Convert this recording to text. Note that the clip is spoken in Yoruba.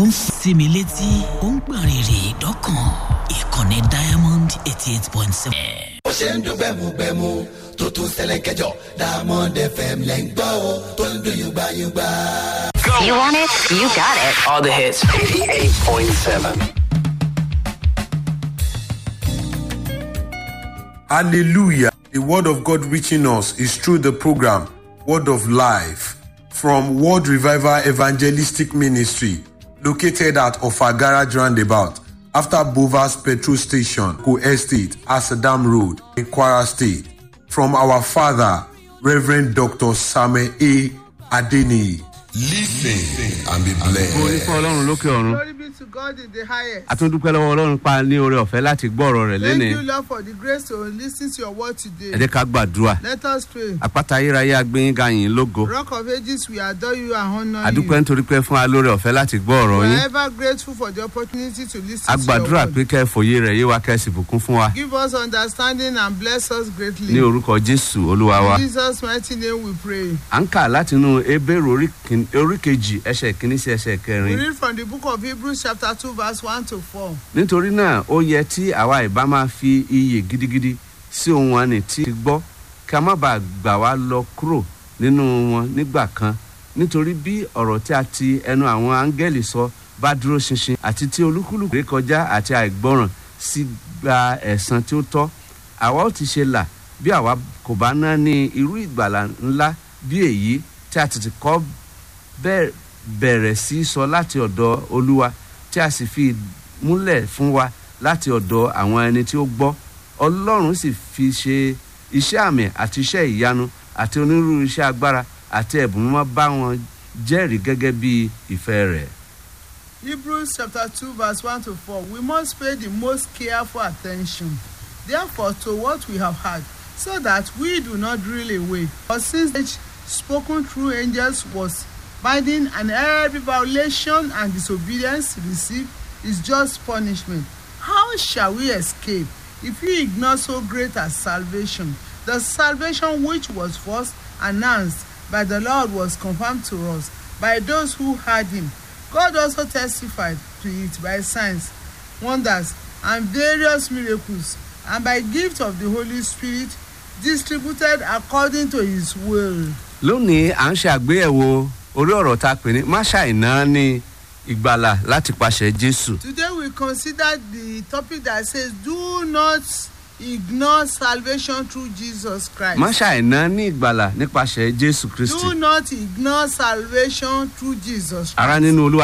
ó ń sí mi létí ó ń gbọ̀n rìrì dọ́kàn ìkànnì diamond eighty eight point seven. ó ṣe ń dún gbẹmugbẹmu tó tún ṣẹlẹ̀ kẹjọ diamond fm lẹ́ ń gbọ́ o tó ń dún yúgbáyúgbá. You want it? You got it. All the hits. 88.7. Hallelujah. The word of God reaching us is through the program Word of Life from World Revival Evangelistic Ministry located at Ofagara Roundabout after Bovas Petrol Station, Co Estate, Asadam Road, in Kwara State. From our father, Reverend Dr. Samuel A. Adeni. Listen and be blessed. Orí fún Ọlọ́run lókè ọ̀run. Glory be to God in the highest. A tún dúpẹ́ lọ́wọ́ Ọlọ́run pa ní oore ọ̀fẹ́ láti gbọ́ ọ̀rọ̀ rẹ̀ Thank lénìí. you, Lord, for the grace to listen to your word Ẹ today. jẹ́ ká gbàdúrà. Let us pray. Àpáta ayérayé agbẹ́yìn ga yín lógo. Rock of ages, we adore you and honor Àdúpẹ́ you. nítorí pé fún wa lóore ọ̀fẹ́ láti gbọ́ ọ̀rọ̀ We yín. are ever grateful for the opportunity to A listen to your gbàdúrà word. pé kẹ́ ẹ fòye rẹ̀ yé wa kẹ́ ẹ sì bùkún fún wa. Give us understanding and bless us greatly. Ní orúkọ Jésù Olúwa wa. In Jesus' mighty name we pray. À ń kà látinú Ebéèrè orí kin- orí kejì ẹsẹ̀ kìíní sí ẹsẹ̀ We kẹrin. read from the book of Hebrews chapter 2 verse 1 to 4. Nítorí náà ó yẹ tí àwa ìbá máa fi iyè gidigidi sí ohun àní tí ti gbọ́ ká má bàa gbà wá lọ kúrò nínú wọn nígbà kan nítorí bí ọ̀rọ̀ tí a ti ẹnu àwọn áńgẹ́lì sọ bá dúró ṣinṣin àti tí olúkúlùkù rékọjá àti àìgbọràn sí gba ẹ̀san tí ó tọ́ àwa ó ti ṣe là bí àwa kò bá ná ní irú ìgbàlà ńlá bí èyí tí a tètè kọ́ bẹ́ẹ̀ bẹ̀rẹ̀ sí sọ láti ọ̀dọ̀ olúwa tí a sì fi múlẹ̀ fún wa láti ọ̀dọ̀ àwọn ẹni tí ó gbọ́ ọlọ́run sì fi ṣe iṣẹ́ àmì àti iṣẹ́ ìyanu àti onírúurú iṣẹ́ agbára àti ẹ̀bùn mímọ́ bá wọn jẹ́rìí gẹ́gẹ́ bí ìfẹ́ rẹ̀. Hebrews chapter 2 verse 1 to 4. We must pay the most careful attention, therefore, to what we have heard, so that we do not drill away. For since age spoken through angels was binding, and every violation and disobedience received is just punishment. How shall we escape if we ignore so great a salvation? The salvation which was first announced by the Lord was confirmed to us by those who heard him. God also testified to it by signs, wonders, and various miracles, and by gift of the Holy Spirit distributed according to his will. lónìí à ń ṣe àgbéyẹ̀wò orí ọ̀rọ̀ tá a pè ní máṣáìná ní ìgbàlà láti pàṣẹ jésù. Today we consider the topic that says, Do not ignore salvation through Jesus Christ. máṣáìná ní ìgbàlà nípasẹ̀ jésù kristi. Do not ignore salvation through Jesus Christ. ara nínú olúwa